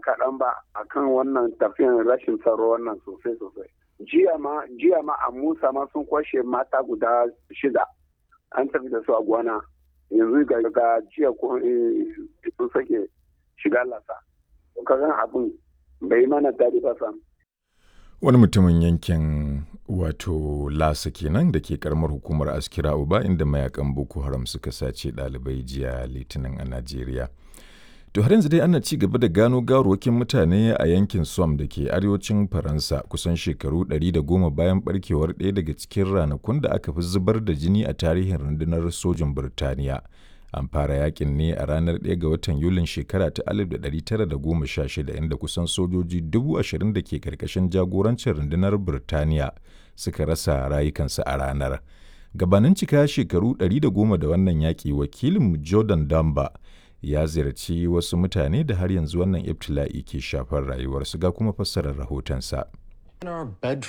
kaɗan ba akan wannan tafiyan rashin tsaro wannan sosai sosai jiya ma jiya ma a musa ma sun kwashe mata guda shida an tafi da su a gwana yanzu ga jiya ko sun sake shiga lasa kagan abin bai mana daɗi ba sam wani mutumin yankin wato lasa kenan da ke karamar hukumar askira uba inda mayakan boko haram suka sace ɗalibai jiya litinin a najeriya to har yanzu dai ana ci gaba da gano gawarwakin mutane a yankin som da ke arewacin faransa kusan shekaru 110 bayan barkewar ɗaya daga cikin ranakun da aka fi zubar da jini a tarihin rundunar sojin birtaniya an fara yakin ne a ranar 1 ga watan yulin shekara ta 1916 inda kusan sojoji 20,000 da ke karkashin jagorancin rundunar birtaniya suka rasa rayukansu a ranar gabanin cika shekaru 110 da wannan yaƙi wakilin jordan damba ya ziyarci wasu mutane da har yanzu wannan ibtila'i ke shafar rayuwarsu ga kuma fassarar rahotonsa.